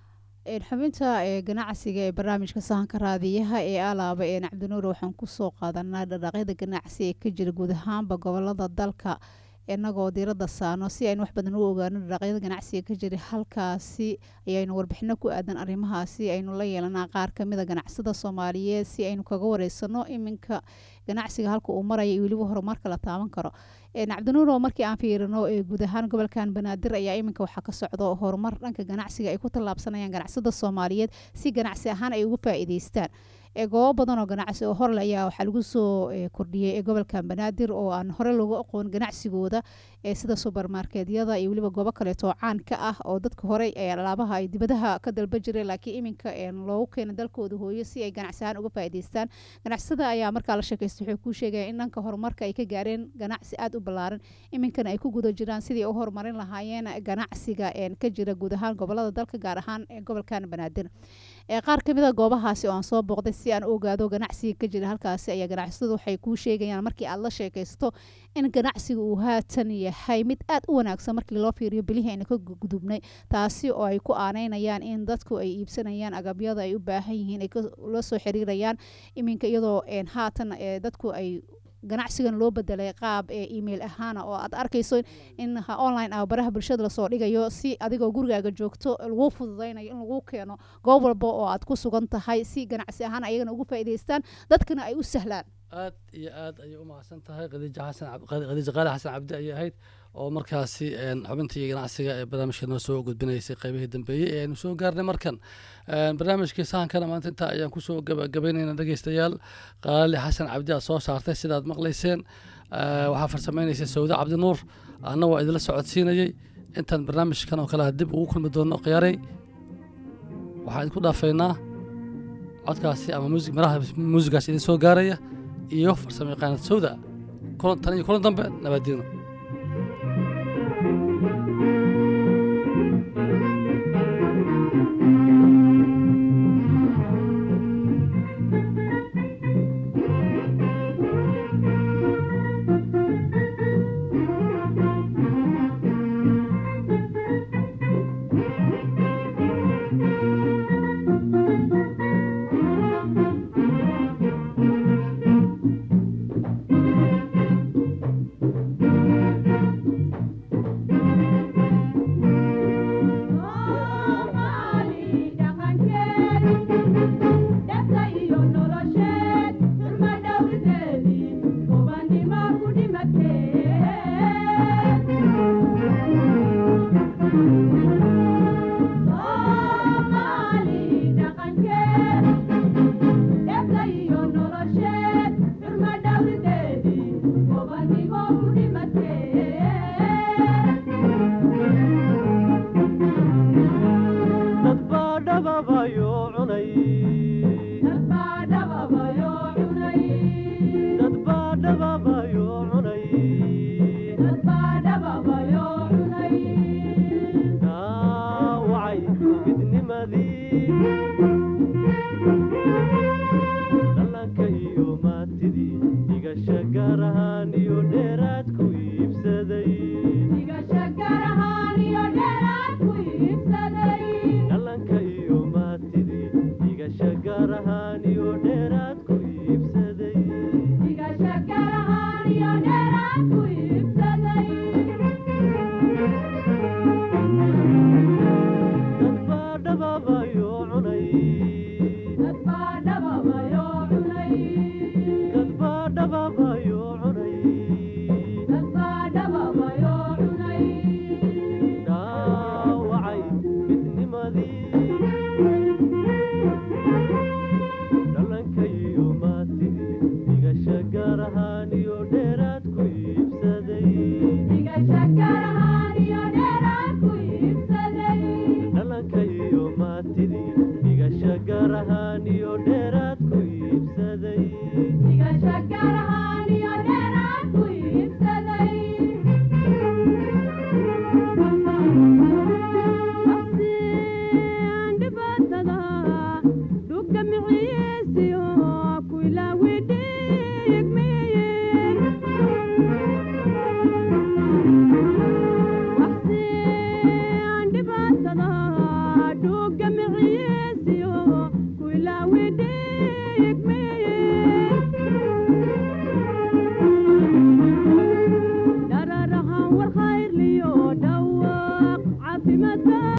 xubinta ganacsiga ee barnaamijka sahanka raadiyaha ee alaaba ee cabdinuur waxaan kusoo qaadanaa dhaqaaqyada ganacsi ee ka jira guud ahaanba gobolada dalka inagoo diirada saano si aynu wax badan u ogaano dhaqaaqyada ganacsiga ka jira halkaasi ayaynu warbixino ku aadan arrimahaasi aynu la yeelanaa qaar kamida ganacsada soomaaliyeed si aynu kaga wareysano iminka ganacsiga halka uu maraya iyo weliba horumarka la taaban karo cabdinuuro markii aan fiirino guud ahaan gobolkan banaadir ayaa iminka waxaa ka socdo horumar dhanka ganacsiga ay ku tallaabsanayaan ganacsada soomaaliyeed si ganacsi ahaan ay ugu faa'iideystaan goobo badan oo ganacsi oo horle ayaa waxaa lagu soo kordhiyey ee gobolkan banaadir oo aan hore lagu aqoon ganacsigooda sida subermarketyada iyo weliba goobo kaleeto oo caan ka ah oo dadka horey alaabaha ay dibadaha ka dalba jireen laakiin iminka loogu keena dalkooda hooyo si ay ganacsi ahaan uga faa'iideystaan ganacsada ayaa markaa la sheekaysta waxay kuu sheegaya in dhanka horumarka ay ka gaareen ganacsi aada u ballaaran iminkana ay ku guda jiraan sidii u horumarin lahaayeen ganacsiga ka jira guud ahaan gobolada dalka gaar ahaan gobolkan banaadir qaar kamid a goobahaasi oo aan soo booqday si aan u ogaado ganacsiga ka jira halkaasi ayaa ganacsatadu waxay kuu sheegayaan markii aad la sheekaysto in ganacsiga uu haatan yahay mid aad u wanaagsan markii loo fiiriyo bilihii ayna ka gudubnay taasi oo ay ku aaneynayaan in dadku ay iibsanayaan agabyada ay u baahan yihiin ay la soo xiriirayaan iminka iyadoo haatan dadku ay ganacsigan loo bedelay qaab ee email ahaana oo aad arkayso in online ah baraha bulshada lasoo dhigayo si adigoo gurigaaga joogto lagu fududaynayo in lagu keeno goob walba oo aad ku sugan tahay si ganacsi ahaan ayagana ugu faa'iidaystaan dadkana ay u sahlaan aad iyo aad ayay u mahadsan tahay khadiija xasan khadiija qaali xasan cabdi ayay ahayd oo markaasi xubintii ganacsiga ee barnaamijka noo soo gudbinaysay qaybihii dambeeyey ee aynu soo gaarnay markan barnaamijkii sahankana maanta intaa ayaan kusoo gabagabaynayna dhegeystayaal qaali xasan cabdi aad soo saartay sidaad maqlayseen waxaa farsamaynaysay sawda cabdinuur anna waa idinla socodsiinayey intaan barnaamijkan oo kale dib ugu kulmi doono khiyaarey waxaan idinku dhaafaynaa codkaasi ama muusig maraha muusigaas idin soo gaaraya iyo farsamo yaqaanad sawda tan iyo kulan dambe nabadiino